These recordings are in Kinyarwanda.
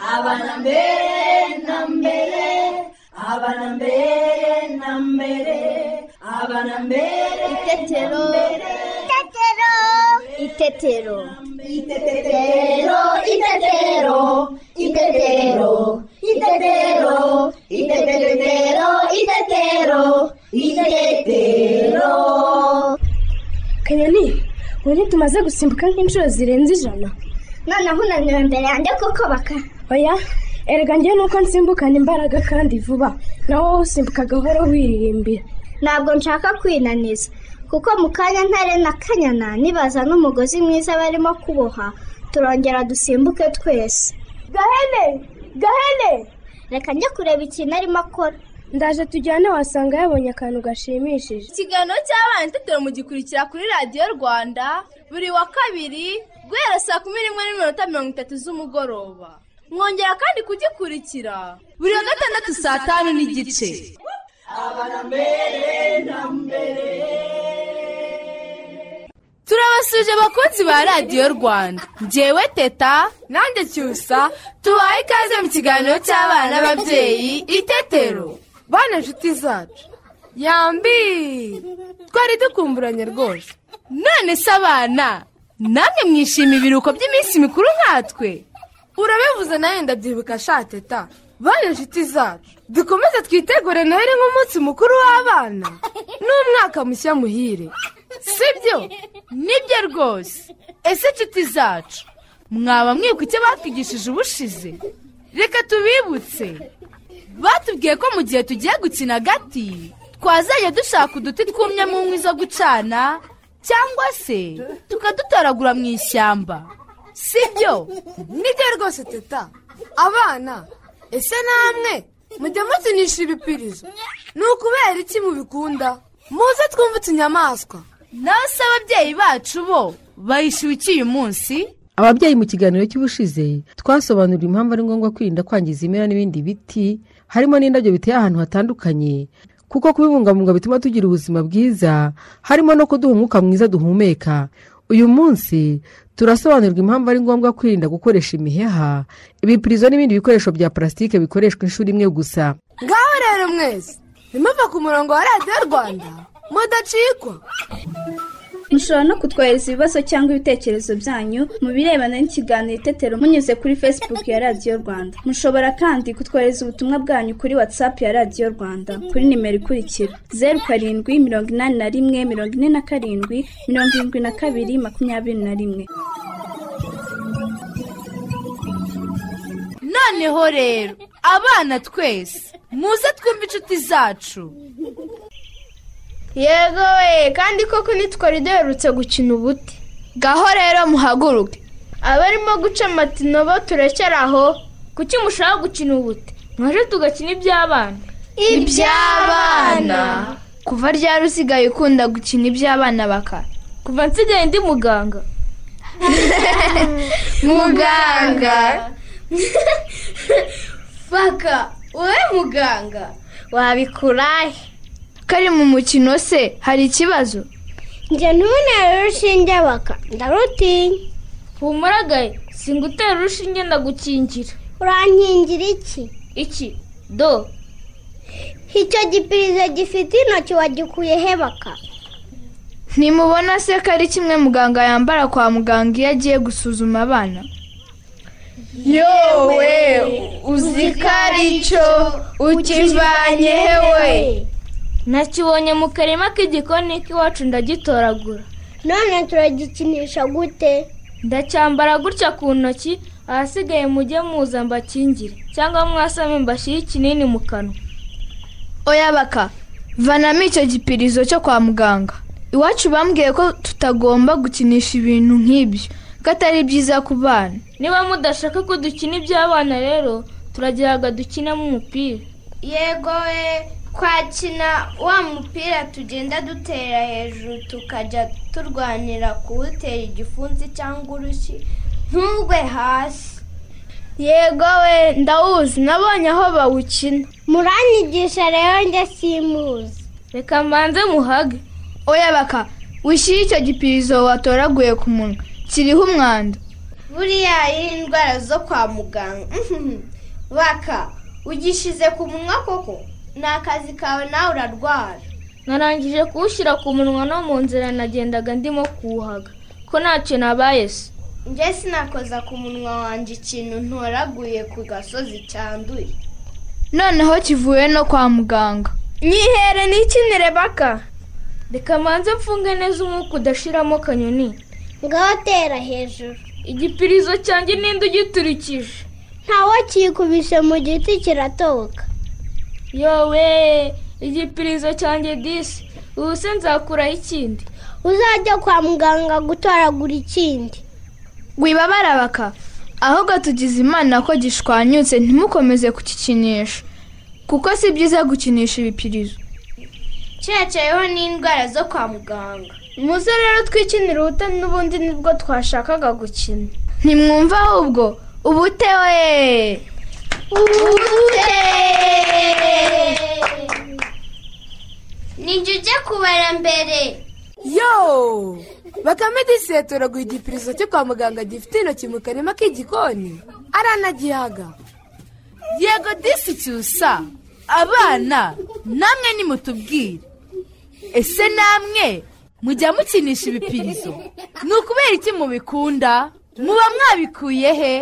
abana mbere na mbere abana mbere na mbere abana mbere Itetero. Itetero. Itetero. Itetero, itetero, itetero, itetero, itetero, itetero, itetero. kanyoni ubu ntitumaze gusimbuka nk'inshuro zirenze ijana noneho unaniwe imbere yanjye kuko baka oya erega njye nuko nsimbukana imbaraga kandi vuba nawe wowe usimbuka gahoro wiririmbira ntabwo nshaka kwinaniza kuko mu kanya ntare na kanyana nibaza n'umugozi mwiza barimo kuboha turongera dusimbuke twese gahene gahene reka njye kureba ikintu arimo akora ndaje tujyane wasanga yabonye akantu gashimishije ikiganiro cy'abana itetero mugikurikira kuri radiyo rwanda buri wa kabiri guhera saa kumi n'imwe n'iminota mirongo itatu z'umugoroba mwongera kandi kugikurikira buri wa gatandatu saa tanu n'igice turabasuje abakunzi ba radiyo rwanda ngewe teta nanjye cyusa tubaye ikaze mu kiganiro cy'abana n'ababyeyi itetero bana nshuti zacu yambi twari dukumburanye rwose none se abana namwe mwishimiye ibiruhuko by'iminsi mikuru nkatwe urabivuze nawe ndabyibuka sha teta bane nshuti zacu dukomeze twitegure noheli nk'umunsi mukuru w'abana n'umwaka mushya muhire sibyo nibyo rwose ese inshuti zacu mwaba mwibuka icyo batwigishije ubushize reka tubibutse batubwiye ko mu gihe tugiye gukina agati twazajya dushaka uduti twumyemo inkwi zo gucana cyangwa se tukadutoragura mu ishyamba si byo nibyo rwose teta abana ese namwe mujya mukinisha ibipirizo ni ukubera iki mubikunda muze twumve utunyamaswa nawe se ababyeyi bacu bo bayishyuye iki uyu munsi ababyeyi mu kiganiro cy'ubushize twasobanurira impamvu ari ngombwa kwirinda kwangiza ibimera n'ibindi biti harimo n'indabyo biteye ahantu hatandukanye kuko kubibungabunga bituma tugira ubuzima bwiza harimo no kuduha umwuka mwiza duhumeka uyu munsi turasobanurirwa impamvu ari ngombwa kwirinda gukoresha imiheha ibipirizo n'ibindi bikoresho bya parasitike bikoreshwa inshuro imwe gusa ngaho rero mwese ntimuve ku murongo wa radiyo rwanda mudacikwa mushobora no kutwohereza ibibazo cyangwa ibitekerezo byanyu mu birebana n'ikiganiro itetero munyuze kuri facebook ya radiyo rwanda mushobora kandi kutwohereza ubutumwa bwanyu kuri whatsapp ya radiyo rwanda kuri nimero ikurikira zeru karindwi mirongo inani na rimwe mirongo ine na karindwi mirongo irindwi na kabiri makumyabiri na rimwe noneho rero abana twese muze twumve inshuti zacu yego we kandi koko ntitwari duherutse gukina ubuti gaho rero muhaguruke abarimo guca matino bo turacyari aho kuki mushaka gukina ubuti mwaje tugakina iby'abana Iby'abana. kuva ryari usigaye ukunda gukina iby'abana bakara kuva nsigaye ndi muganga muganga faka wowe muganga wabikurahe kari mu mukino se hari ikibazo njye ntubonere urushinge baka ndarutinya humuragaye singutera urushinge ndagukingira urankingira iki iki do icyo gipirizo gifite intoki wagikuye he baka ntimubona se ko ari kimwe muganga yambara kwa muganga iyo agiye gusuzuma abana yowe uzi ko ari cyo ukivanye hewe nakibonye mu karima k'igikoni k'iwacu ndagitoragura none turagikinisha gute ndacyambara gutya ku ntoki ahasigaye mujye muza mbakingire cyangwa mwasame mbashyire ikinini mu kanwa oya baka vanamo icyo gipirizo cyo kwa muganga iwacu bambwiye ko tutagomba gukinisha ibintu nk'ibyo ko atari byiza ku bana niba mudashaka ko dukina iby'abana rero turageraga dukinamo umupira yego we twakina wa mupira tugenda dutera hejuru tukajya turwanira kuwutera igifunsi cyangwa urushyi ntugwe hasi yego we ndawuzi nabonye aho bawukina muranyigisha rero njye simuzi reka mbanze muhage oya baka wishyire icyo gipirizo watoraguye ku munwa kiriho umwanda buriya indwara zo kwa muganga Mhm. baka ugishize ku munwa koko ni akazi kawe nawe urarwara narangije kuwushyira ku munwa no mu nzira nagendaga ndimo kuwuhaga ko ntacyo nabaye se njye sinakoza ku munwa wanjye ikintu ntoraguye ku gasozi cyanduye noneho kivuye no kwa muganga nyihere n'ikinire baka reka manze mfunge neza umwuka udashiramo kanyoni ngaho tera hejuru igipirizo cyanjye ninde ugiturikije ntawe kikubise mu giti kiratoka yowe igipirizo cyanjye disi ubu se nzakuraho ikindi uzajya kwa muganga gutoragura ikindi wibabara baka ahubwo tugize imana ko gishwanyutse ntimukomeze kukikinisha kuko si byiza gukinisha ibipirizo cyecayeho n'indwara zo kwa muganga muze rero twikinire ubute n'ubundi nibwo twashakaga gukina ntimwumva ahubwo ubutewe nijye ujye kubara mbere yo bakame disetoragura igipirizo cyo kwa muganga gifite intoki mu karima k'igikoni aranagihaga yego disi cyusa abana namwe nimutubwire ese namwe mujya mukinisha ibipirizo ni ukubera iki mubikunda muba mwabikuye he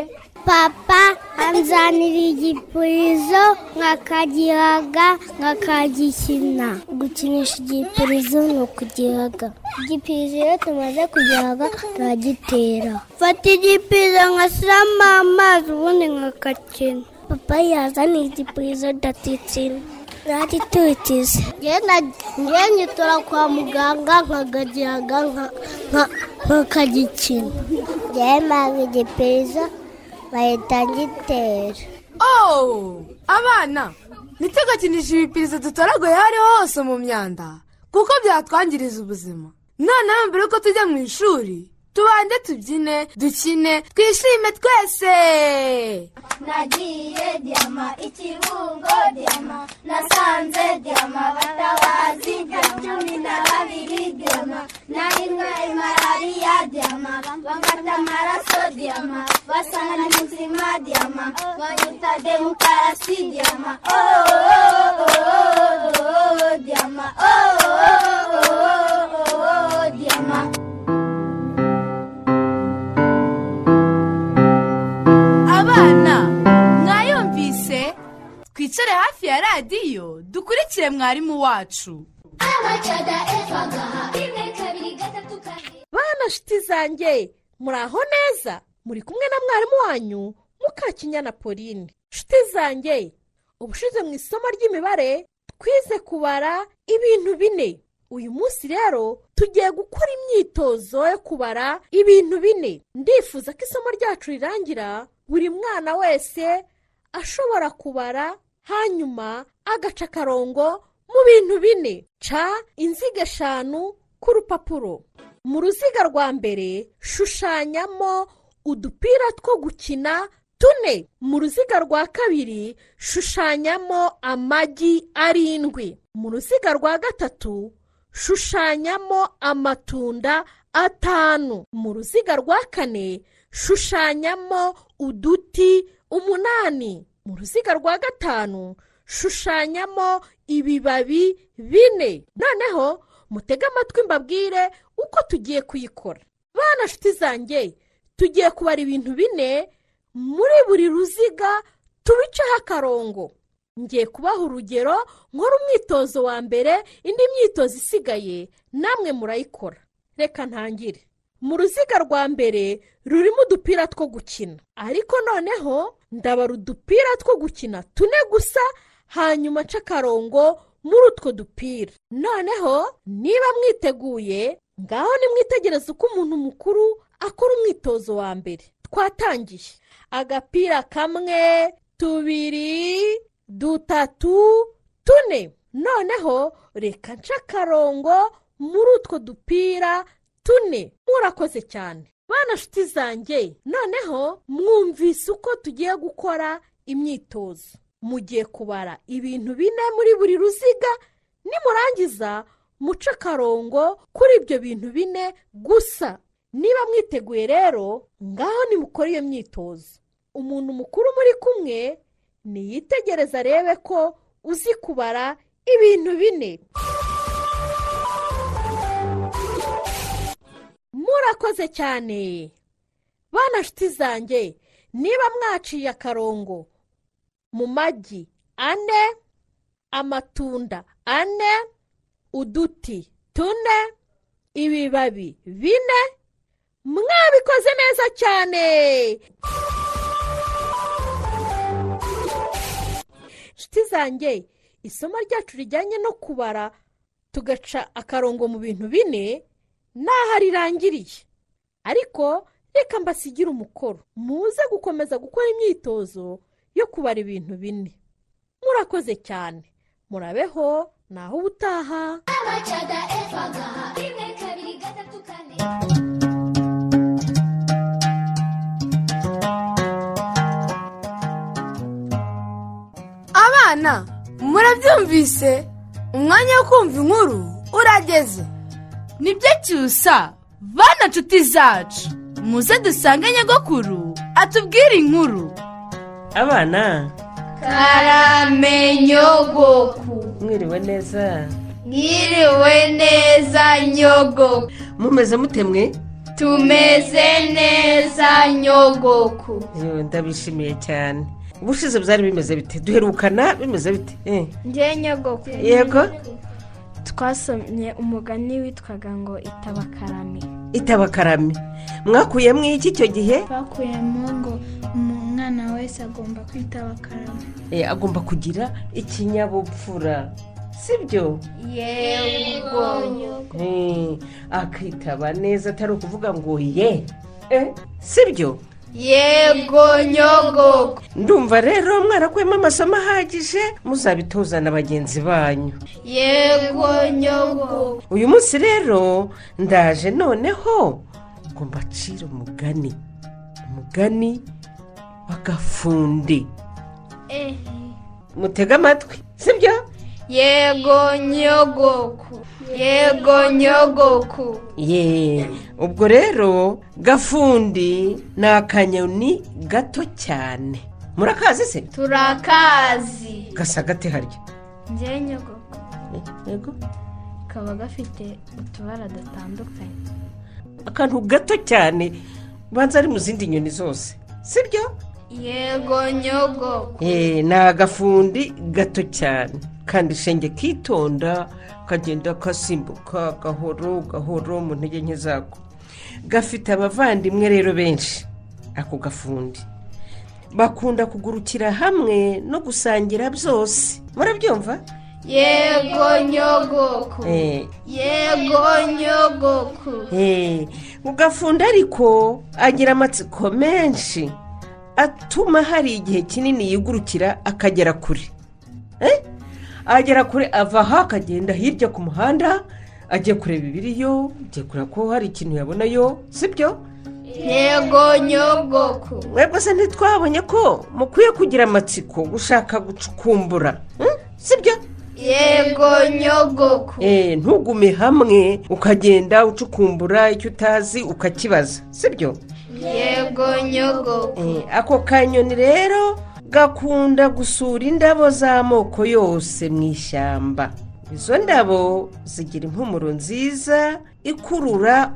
papa anzanira igipurizo nkakagihaga nkakagikina gukinisha igipurizo ni ukugihaga igipirizo iyo tumaze kugihaga turagitera fata igipirizo nkashyiramo amazi ubundi nkakakina papa yazaniye igipurizo ndatitsina nagitutize njyewe nyitora kwa muganga nkagagihaga nka- nka- nkakagikina njyewe mpanga igipirizo bahita ngitera ooo abana ntitugakinishe ibipirizo dutoraguye aho ariho hose mu myanda kuko byatwangiriza ubuzima noneho mbere yuko tujya mu ishuri tubanze tubyine dukine twishime twese nagiye diyama ikibungo diyama nasanze diyama batabazi nka cumi na babiri diyama nahinwa imarariya diyama bamfata amaraso diyama basanga ni muzima diyama banyita demokarasi diyama ooo diyama ooo diyama abana mwayumvise twicare hafi ya radiyo dukurikire mwarimu wacu bana shiti zanjye muri aho neza muri kumwe na mwarimu wanyu mukakinyana pauline shiti zanjye ubushize mu isomo ry'imibare twize kubara ibintu bine uyu munsi rero tugiye gukora imyitozo yo kubara ibintu bine ndifuza ko isomo ryacu rirangira buri mwana wese ashobora kubara hanyuma agaca akarongo mu bintu bine ca inziga eshanu ku rupapuro mu ruziga rwa mbere shushanyamo udupira two gukina tune mu ruziga rwa kabiri shushanyamo amagi arindwi mu ruziga rwa gatatu shushanyamo amatunda atanu mu ruziga rwa kane shushanyamo uduti umunani mu ruziga rwa gatanu shushanyamo ibibabi bine noneho mutege amatwi mbabwire uko tugiye kuyikora bana shiti zanjye tugiye kubara ibintu bine muri buri ruziga tubiceho akarongo ngiye kubaha urugero nkora umwitozo wa mbere indi myitozo isigaye namwe murayikora reka ntangire mu ruziga rwa mbere rurimo udupira two gukina ariko noneho ndabara udupira two gukina tune gusa hanyuma nca akarongo muri utwo dupira noneho niba mwiteguye ngaho nimwitegereze uko umuntu mukuru akora umwitozo wa mbere twatangiye agapira kamwe tubiri dutatu tune noneho reka nca akarongo muri utwo dupira tune murakoze cyane bana shiti zanjye noneho mwumvise uko tugiye gukora imyitozo mugiye kubara ibintu bine muri buri ruziga nimurangiza muce akarongo kuri ibyo bintu bine gusa niba mwiteguye rero ngaho nimukore iyo myitozo umuntu mukuru muri kumwe niyitegereza arebe ko uzi kubara ibintu bine murakoze cyane bana nshuti zanjye niba mwaciye akarongo mu magi ane amatunda ane uduti tune ibibabi bine mwabikoze neza cyane nshuti zanjye isomo ryacu rijyanye no kubara tugaca akarongo mu bintu bine n'aho rirangiriye ariko reka mbasigire umukoro muze gukomeza gukora imyitozo yo kubara ibintu bine murakoze cyane murabeho naho ubutaha abana murabyumvise umwanya wo kumva inkuru urageze nibyo cyusa bana nshuti zacu muze dusange nyogokuru atubwire inkuru abana karamenyogoku mwiriwe neza mwiriwe neza nyogoku mumeze mute mwe tumeze neza nyogoku Yo, ndabishimiye cyane ubushize byari bimeze bite duherukana bimeze bite Eh, njye nyogoku yego twasomye umugani witwaga ngo itabakarame itabakarame mwakuyemo iki icyo gihe bakuyemo ngo umwana wese agomba kwitaba akarame Eh, agomba kugira ikinyabupfura sibyo yego Eh, akitaba neza atari ukuvuga ngo ye Eh, sibyo yego nyogoku ndumva rero mwarakuyemo amasomo ahagije muzabitoza na bagenzi banyu yego nyogoku uyu munsi rero ndaje noneho ngo mbacire umugani umugani w'agafundi mutege amatwi sibyo yego nyogoku yego nyogoku ye ubwo rero gafundi ni akanyoni gato cyane murakazi se turakazi gasa gate harya njye nyogoku yego kaba gafite utubara dutandukanye akantu gato cyane ubanza ari mu zindi nyoni zose sibyo yego nyogoku Eh, ni agafundi gato cyane kandi shenge kitonda kagenda kasimbuka gahoro gahoro mu ntege nke zako gafite abavandimwe rero benshi ako gafundi bakunda kugurukira hamwe no gusangira byose murabyumva yego nyogoku Eh, yego nyogoku eh, ugafundi ariko agira amatsiko menshi atuma hari igihe kinini yigurukira akagera kure Eh? agera kure ava aha akagenda hirya ku muhanda agiye kureba ibiriyo agiye kureba ko hari ikintu yabonayo sibyo yego nyogoku mwebwe se ntitwabonye ko mukwiye kugira amatsiko gushaka gucukumbura hmm? sibyo yego nyogoku Eh, ntugume hamwe ukagenda ucukumbura icyo utazi ukakibaza sibyo yego nyogoku Eh, ako kanyoni rero gakunda gusura indabo z'amoko yose mu ishyamba izo ndabo zigira impumuro nziza ikurura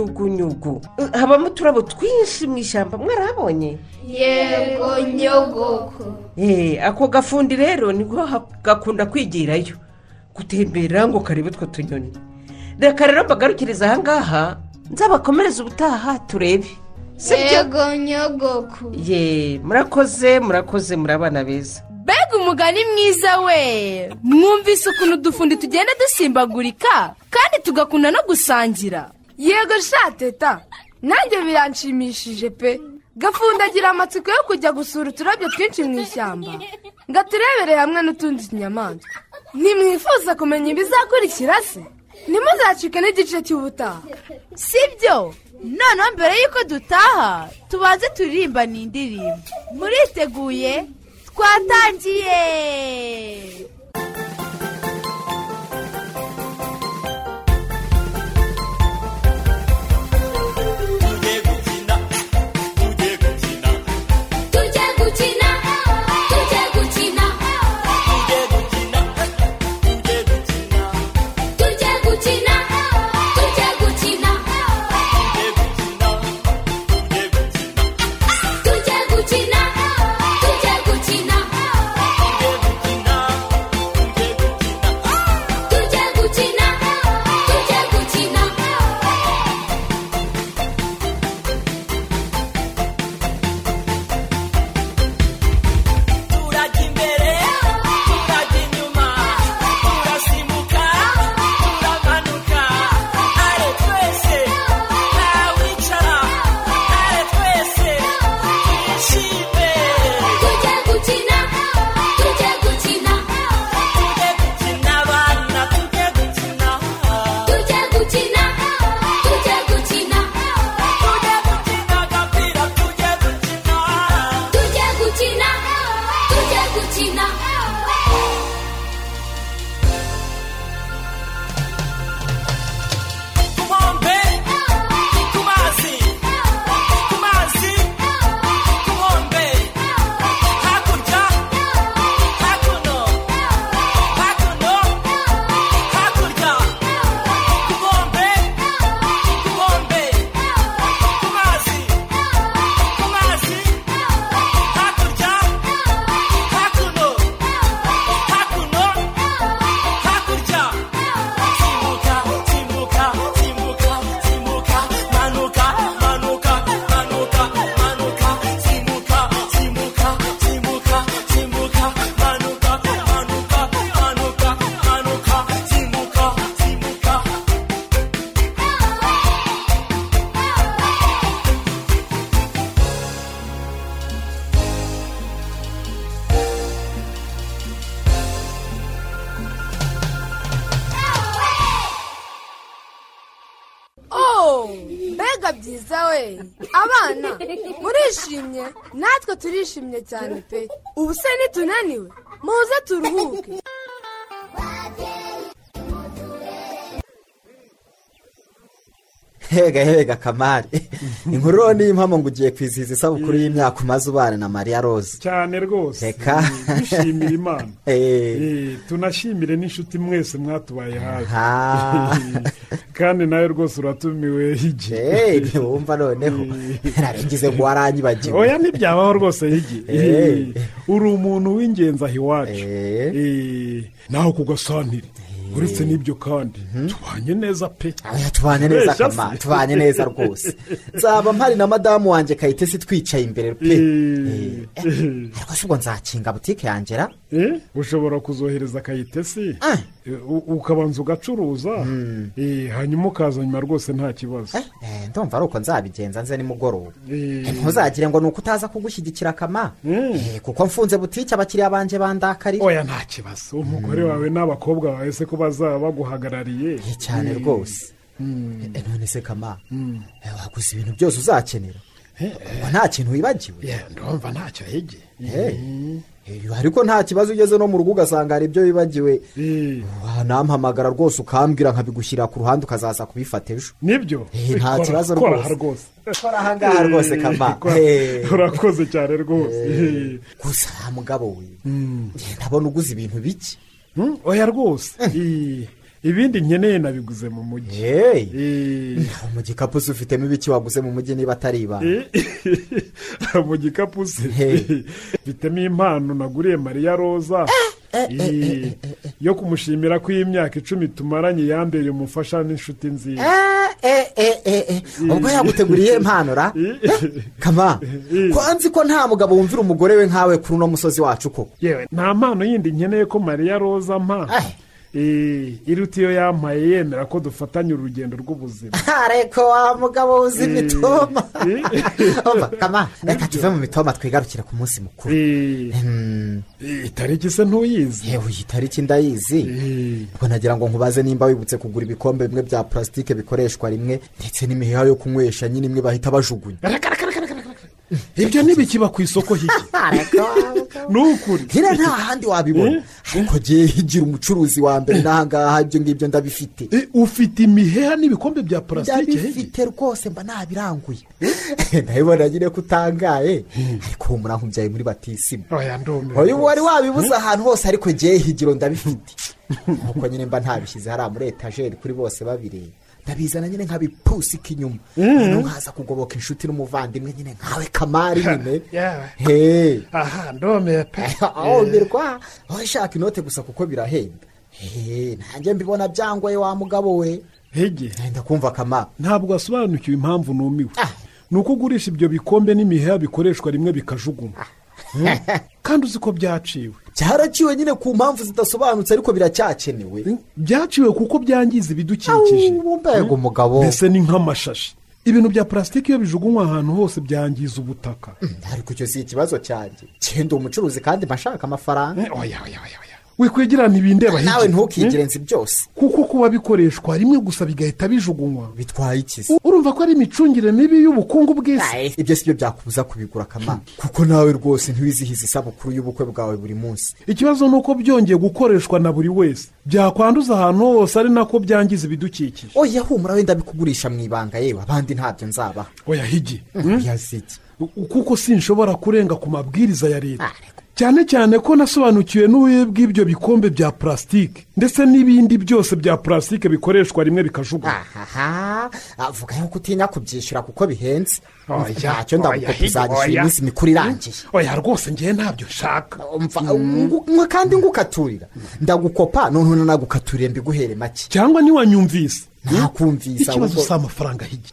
utunyugunyugu Eh, habamo uturabo twinshi mu ishyamba mwarahabonye yego nyogoku Eh, ako gafundi rero nibwo ha- gakunda kwigirayo gutembera ngo karebe utwo tunyoni reka rero mbagarukiriza ahangaha nzabakomereze ubutaha turebe sibyo yego nyogoku ye murakoze murakoze muri abana beza mbega umugani mwiza we mwumvise ukuntu udufundi tugenda dusimbagurika kandi tugakunda no gusangira yego sha teta nanjye biranshimishije pe gafundagira amatsiko yo kujya gusura uturabyo twinshi mu ishyamba ngo aturebere hamwe n'utundi tunyamaswa ntimwifuza kumenya ibizakurikira se ntimuzacike n'igice cy'ubutaha sibyo noneho mbere y'uko dutaha tubanze turirimba ni indirimbo muriteguye twatangiye bivuga byiza we abana murishimye natwe turishimye cyane pe ubu se nitunaniwe muze turuhuke hega hega kamari inkuru niyo mpamvu ngo ugiye kwizihiza isabukuru y'imyaka umaze ubana na mariya rose cyane rwose Reka. dushimira imana Eh. Eh, tunashimire n'inshuti mwese mwatubaye Ah. hafi kandi nawe rwose uratumiwe higi Eh, wumva noneho narabigize ngo waranyibagiwe oya ntibyabaho rwose higi Eh. uri umuntu w'ingenzi aha iwacu Eh, nawe kugasanire uretse n'ibyo kandi tubanye neza pe tubanye neza Mbese kama se. tubanye neza rwose nzaba mpari na madamu wanjye kayitesi twicaye imbere pe Eh, rwose ubwo nzakinga butike yangera Eh, ushobora kuzohereza kayitesi Eh, u- ukabanza ugacuruza Eh, hanyuma ukaza nyuma rwose nta kibazo ndumva ari uko nzabigenza nze nimugoroba ntuzagire ngo ni uko utaza kugushyigikira kama Eh, kuko mfunze butike abakiriya banjye bandakariye oya nta kibazo umugore wawe n'abakobwa bawe se ko bazaba baguhagarariye cyane Eh, rwose Eh, none se kama eh, waguze ibintu byose uzakenera Ubwo nta kintu wibagiwe ndumva ntacyo hege Eh, ariko nta kibazo ugeze no mu rugo ugasanga hari ibyo wibagiwe wanampamagara rwose ukambwira nkabigushyira ku ruhande ukazaza kubifata ejo nibyo nta Kora- kibazo kora aha rwose rwose kora ahangaha rwose kama Eh, kora- Eh. urakoze cyane rwose Eh. Eh, gusa wa mugabo we ndabona uguze ibintu bike Hmm, oya rwose Eh, ibindi nkeneye nabiguze mu mujyi nawe mu gikapu se ufitemo ibiki waguze mu mujyi niba atari ibanga Eh, mu gikapu se bitemo impano naguriye mariya roza Eh, yo kumushimira ko iyi myaka icumi tumaranye yambereye umufasha n'inshuti nziza ubwo yaguteguriye impano ra Eh, kama ko nzi ko nta mugabo wumvira umugore we nkawe kuri uno musozi wacu koko yewe nta mpano yindi nkeneye ko mariya roza ampa Eh, iruta iyo yampaye yemera ko dufatanya urugendo rw'ubuzima areko wa mugabo uzi imitoma Umva, kama reka tuve mu mitoma twigarukire ku munsi mukuru Hmm. itariki se ntuyizi yewe iyi tariki ndayizi ubwo nagira ngo nkubaze nimba wibutse kugura ibikombe bimwe bya purasitike bikoreshwa rimwe ndetse n'imiheha yo kunywesha nyine imwe bahita bajugunya ibyo ntibikiba ku isoko hiki ni ukuri nyine nta handi wabibona ariko ngewe higira umucuruzi wa mbere n'ahangaha ibyo ngibyo ndabifite ufite imiheha n'ibikombe bya purasitike ndabifite rwose mba nabiranguye ndabibona nyine ko utangaye ariko uwo murankumbyaye muri batisimu oya ndume uyu wari wabibuze ahantu hose ariko ngewe higiro ndabifite nk'uko nyine mba ntabishyize hariya muri etajeri kuri bose babireba ndabizana nyine nkabipusika inyuma noneho nkaza kugoboka inshuti n'umuvandimwe nyine nkawe kamari nyine yewe Hey. aha ndume pe ahoberwa aho ishaka inote gusa kuko birahenda Hey, nanjye mbibona byangoye wa mugabo we hege ndakumva kama ntabwo asobanukiwe impamvu numiwe ni uko ugurisha ibyo bikombe n'imiheha bikoreshwa rimwe bikajugunywa kandi uzi ko byaciwe cyaraciwe nyine ku mpamvu zidasobanutse ariko biracyakenewe byaciwe kuko byangiza ibidukikije mbega umugabo mbese ni nk'amashashi ibintu bya purasitike iyo bijugunywa ahantu hose byangiza ubutaka ariko icyo si ikibazo cyanjye cyenda umucuruzi kandi mba nshaka amafaranga oya oya wikwegerana ibindeba nawe ntukigire nzi byose kuko kuba bikoreshwa rimwe gusa bigahita bijugunywa bitwaye ikizi U- urumva ko ari imicungire mibi y'ubukungu bw'isi ibyo si byo byakubuza kubigura kama kuko nawe rwose ntiwizihiza isabukuru y'ubukwe bwawe buri munsi ikibazo ni uko byongeye gukoreshwa na buri wese byakwanduza ahantu hose ari nako byangiza ibidukikije oya humura wenda bikugurisha mu ibanga yewe abandi ntabyo nzabaha oya higi yaziki kuko sinshobora kurenga ku mabwiriza ya leta cyane cyane ko nasobanukiwe n'ububi bw'ibyo bikombe bya purasitike ndetse n'ibindi byose bya purasitike bikoreshwa rimwe bikajugunywa aha avuga yuko utinya kubyishyura kuko bihenze Oya, ntacyo oya, ndabuko higi, tuzabishyura oya. iminsi mikuru irangiye oya rwose ngewe ntabyo nshaka mwe kandi ngukaturira ndagukopa noneho nagukaturira mbiguhere make cyangwa ntiwanyumvise ntakumvisa ikibazo ahubwo- si amafaranga higi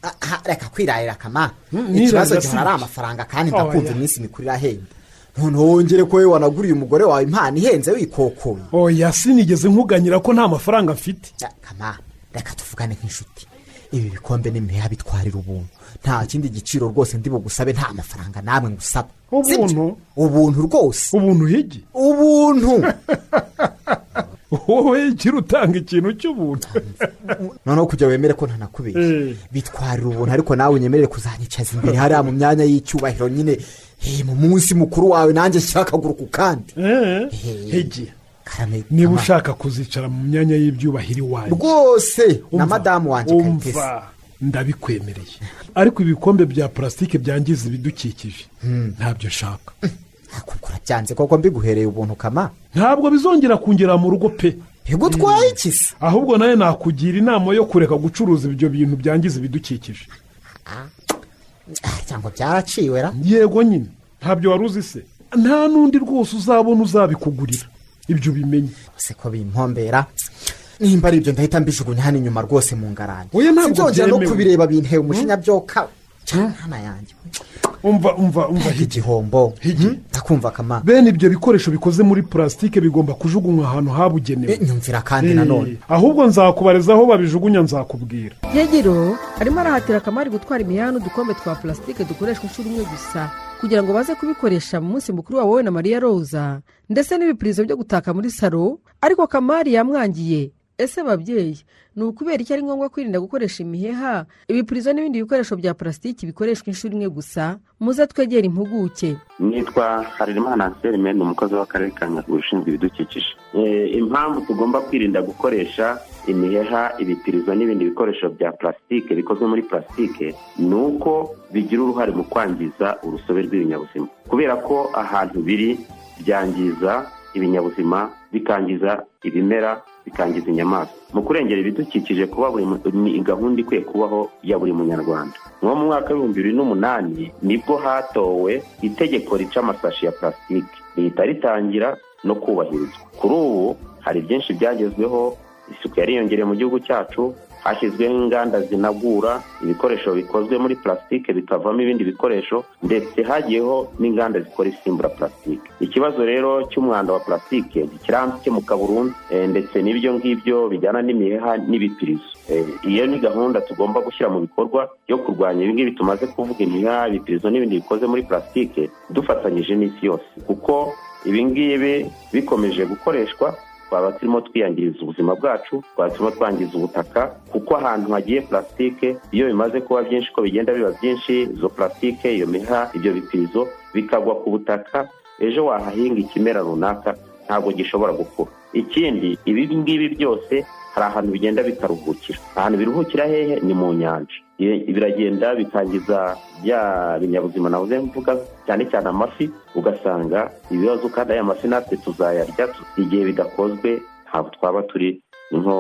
aha, reka kwirarira kama nirarira ikibazo si gihora ari byo. amafaranga kandi Oya. ndakumva iminsi mikuru irahenda noneho wongere ko wowe wanaguriye umugore wawe impano ihenze wikokoye oya sinigeze nkuganyira ko nta mafaranga mfite kama reka tuvugane nk'inshuti ibi bikombe n'imiheha bitwarira ubuntu nta kindi giciro rwose ndi bugusabe nta mafaranga namwe ngusaba ubuntu ubuntu rwose ubuntu higi ubuntu wowe gira utanga ikintu cy'ubuntu noneho kugira wemere ko ntanakubeshye bitwarira ubuntu ariko nawe unyemerere kuzanyicaza imbere hariya mu myanya y'icyubahiro nyine eh, mu munsi mukuru wawe nanjye shyira akaguru ku kandi hege niba ushaka kuzicara mu myanya y'ibyubahiro iwanjye rwose na madamu wanjye kayitesi umva ndabikwemereye ariko ibikombe bya purasitike byangiza ibidukikije ntabyo nshaka byanze koko mbiguhereye ubuntu kama ntabwo bizongera kungera mu rugo pe ntibwo utwaye ikisi ahubwo nawe nakugira inama yo kureka gucuruza ibyo bintu byangiza ibidukikije cyangwa byaraciwe ra yego nyine ntabyo wari uzi se nta n'undi rwose uzabona uzabikugurira ibyo ubimenye se ko bimpombera nimba ari ibyo ndahita mbijugunya hano inyuma rwose mu ngarani Oya, ntabwo sinzongera no byemewe. kubireba binteye umujinya byoka cyane hano yanjye umva umva umva igihombo ndakumva kama bene ibyo bikoresho bikoze muri purasitike bigomba kujugunywa ahantu habugenewe Eh, nyumvira kandi nanone. Eh, ahubwo nzakubariza aho babijugunya nzakubwira nyegiro arimo arahatira akamari gutwara imihanda n'udukombe twa purasitike dukoreshwa inshuro imwe gusa kugira ngo baze kubikoresha mu munsi mukuru wawe wowe na mariya roza ndetse n'ibipirizo byo gutaka muri salo ariko kamari yamwangiye ese babyeyi ni ukubera iki ari ngombwa kwirinda gukoresha imiheha ibipirizo n'ibindi bikoresho bya purasitiki bikoreshwa inshuro imwe gusa muze twegere impuguke nitwa harerimana anselme ni umukozi w'akarere ka nyaruguru ushinzwe ibidukikije Eh, impamvu tugomba kwirinda gukoresha imiheha ibipirizo n'ibindi bikoresho bya purasitike bikozwe muri purasitike ni uko bigira uruhare mu kwangiza urusobe rw'ibinyabuzima kubera ko ahantu biri byangiza ibinyabuzima bikangiza ibimera bikangiza inyamaswa mu kurengera ibidukikije kuba buri mu- ni gahunda ikwiye kubaho ya buri munyarwanda nko mu mwaka w'ibihumbi bibiri n'umunani nibwo hatowe itegeko rica amasashi ya purasitike rihita ritangira no kubahirizwa kuri ubu hari byinshi byagezweho isuku yariyongereye mu gihugu cyacu hashyizweho inganda zinagura ibikoresho bikozwe muri purasitike bikavamo ibindi bikoresho ndetse hagiyeho n'inganda zikora isimbura purasitike ikibazo rero cy'umwanda wa purasitike ntikirakemuka burundu eh, ndetse n'ibyo ngibyo bijyana n'imiheha n'ibipirizo Eh, iyo ni gahunda tugomba gushyira mu bikorwa yo kurwanya ibi ngibi tumaze kuvuga imiheha ibipirizo n'ibindi bikoze muri purasitike dufatanyije n'isi yose kuko ibi ngibi bikomeje gukoreshwa twaba turimo twiyangiriza ubuzima bwacu twaba turimo twangiza ubutaka kuko ahantu hagiye purasitike iyo bimaze kuba byinshi uko bigenda biba byinshi izo purasitike iyo miha ibyo bipirizo bikagwa ku butaka ejo wahahinga ikimera runaka ntabwo gishobora gukura ikindi ibi ngibi byose hari ahantu bigenda bikaruhukira ahantu biruhukira hehe ni mu nyanja Ibi- biragenda bikangiza bya binyabuzima navuze mvuga cyane cyane amafi ugasanga ibibazo kandi aya mafi natwe tuzayarya tu- igihe bidakozwe ntabwo twaba turi nko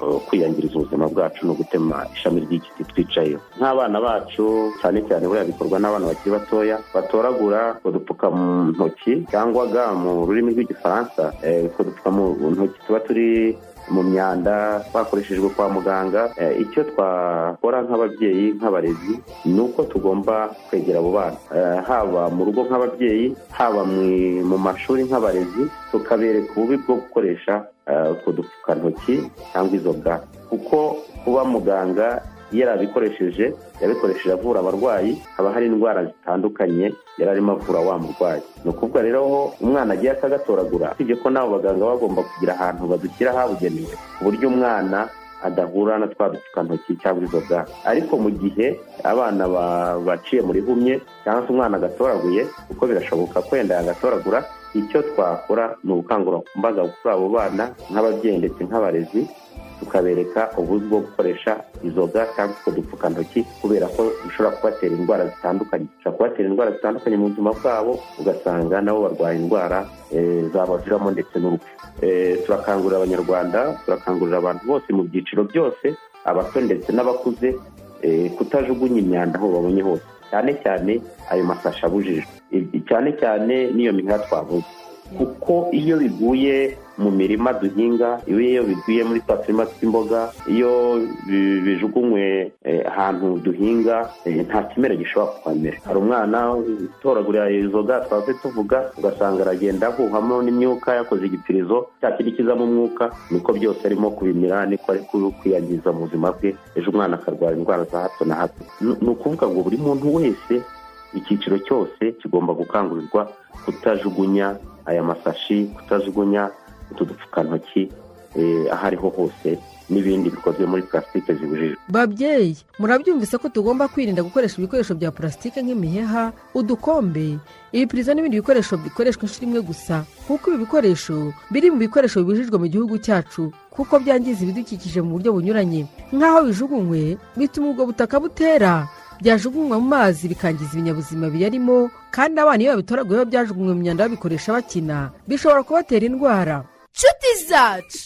eh, kwiyangiriza ubuzima bwacu no gutema ishami ry'igiti twicayeho nk'abana bacu cyane cyane buriya bikorwa n'abana bakiri batoya batoragura udupfukantoki cyangwa ga mu rurimi rw'igifaransa eh, utwo dupfukantoki tuba turi mu myanda twakoreshejwe kwa muganga Eh, icyo twakora nk'ababyeyi nk'abarezi ni uko tugomba kwegera abo bana Eh, haba mu rugo nk'ababyeyi haba mu- mu mashuri nk'abarezi tukabereka ububi bwo gukoresha eh, utwo dupfukantoki cyangwa izo ga kuko kuba muganga yarabikoresheje yabikoresheje avura abarwayi haba hari indwara zitandukanye yari arimo avura wa murwayi ni ukuvuga rero aho umwana agiye akagatoragura usibye ko nabo baganga baba bagomba kugira ahantu badushyira habugenewe ku buryo umwana adahura na twa dupfukantoki cyangwa izo ga ariko mu gihe abana ba- baciye muri humye cyangwa se umwana agatoraguye kuko birashoboka ko yenda yagatoragura icyo twakora ni ubukangurambaga kuri abo bana nk'ababyeyi ndetse nk'abarezi tukabereka uburyo bwo gukoresha izo ga cyangwa utwo dupfukantoki kubera ko bishobora kubatera indwara zitandukanye bishobora kubatera indwara zitandukanye mu buzima bwabo ugasanga nabo barwaye indwara eh, zabaviramo ndetse n'urupfu Eh, turakangurira abanyarwanda turakangurira abantu bose mu byiciro byose abato ndetse n'abakuze eh, kutajugunya imyanda aho babonye hose cyane cyane ayo masashi abujijwe Ibi- cyane cyane n'iyo miheha twavuze kuko iyo biguye mu mirima duhinga iyo biguye muri twa turima tw'imboga iyo bi- bijugunywe eh, ahantu duhinga eh, nta kimera gishobora kuhamera hari umwana utoragurira izo ga twaze tuvuga ugasanga aragenda ahuhamo n'imyuka yakoze igipirizo cya kindi kizamo umwuka niko byose arimo kubimira niko ari ku- kwiyangiza mu buzima bwe ejo umwana akarwara indwara za hato na hato Ni- ni ukuvuga ngo buri muntu wese icyiciro cyose kigomba gukangurirwa kutajugunya aya masashi kutajugunya utu dupfukantoki eh, aho ariho hose n'ibindi bikozwe muri purasitike zibujijwe babyeyi murabyumvise ko tugomba kwirinda gukoresha ibikoresho bya purasitike nk'imiheha udukombe ibipirizo n'ibindi bikoresho bikoreshwa inshuro imwe gusa kuko ibi bikoresho biri mu bikoresho bibujijwe mu gihugu cyacu kuko byangiza ibidukikije mu buryo bunyuranye nk'aho bijugunywe bituma ubwo butaka butera byajugunywa mu mazi bikangiza ibinyabuzima biyarimo kandi abana iyo babitoraguyeho byajugunywe mu myanda babikoresha bakina bishobora kubatera indwara nshuti zacu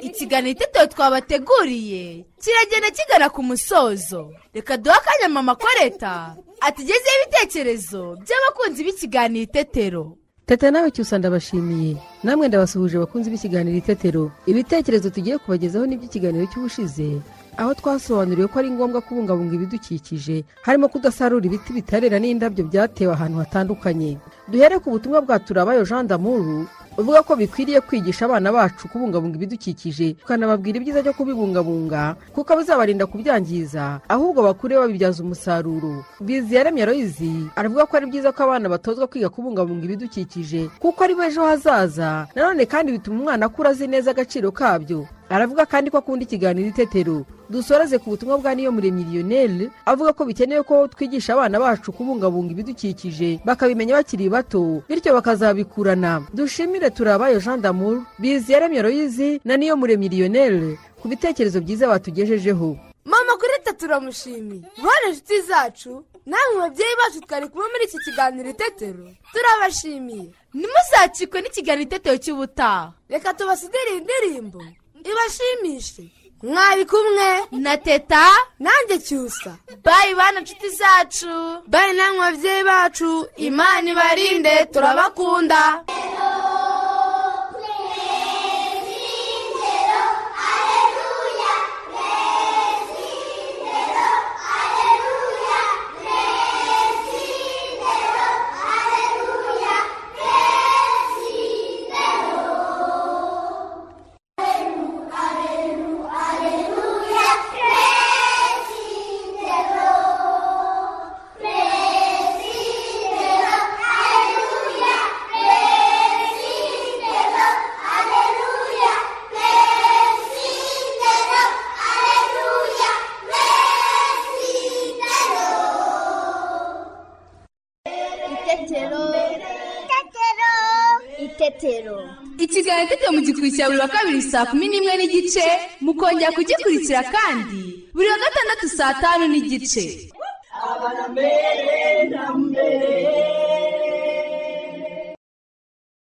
ikiganiro itetero twabateguriye kiragenda kigana ku musozo reka duhe akanya mama koreta atugezeho ibitekerezo by'abakunzi b'ikiganiro itetero teta nawe cyusa ndabashimiye namwe ndabasuhuje abakunzi b'ikiganiro itetero ibitekerezo tugiye kubagezaho n'iby'ikiganiro cy'ubushize aho twasobanuriwe ko ari ngombwa kubungabunga ibidukikije harimo kudasarura ibiti bitarera n'indabyo byatewe ahantu hatandukanye duhere ku butumwa bwa turabayo jean damuru uvuga ko bikwiriye kwigisha abana bacu kubungabunga ibidukikije tukanababwira ibyiza byo kubibungabunga kuko bizabarinda kubyangiza ahubwo bakure babibyaza umusaruro biziyaremye royizi aravuga ko ari byiza ko abana batozwa kwiga kubungabunga ibidukikije kuko ari bo ejo hazaza nanone kandi bituma umwana akura azi neza agaciro kabyo aravuga kandi ko akunda ikiganiro itetero dusoreze ku butumwa bwa niyo muremyi lionel avuga ko bikenewe ko twigisha abana bacu kubungabunga ibidukikije bakabimenya bakiri bato bityo bakazabikurana dushimire turabayo jean d'amour biziyaremye royizi na niyo muremyi lionel ku bitekerezo byiza batugejejeho mama kuri leta turamushimiye bane inshuti zacu namwe babyeyi bacu twari kumwe muri iki kiganiro itetero turabashimiye ntimuzacikwe n'ikiganiro itetero cy'ubutaha reka tubasigire indirimbo ibashimishe mwari kumwe na teta nanjye cyusa bayi bana nshuti zacu bayi namwe babyeyi bacu imana ibarinde turabakunda itetero itetero ikiganiro itetero mu gikurikira buri wa kabiri saa kumi n'imwe n'igice mukongera kugikurikira kandi buri wa gatandatu saa tanu n'igice itetero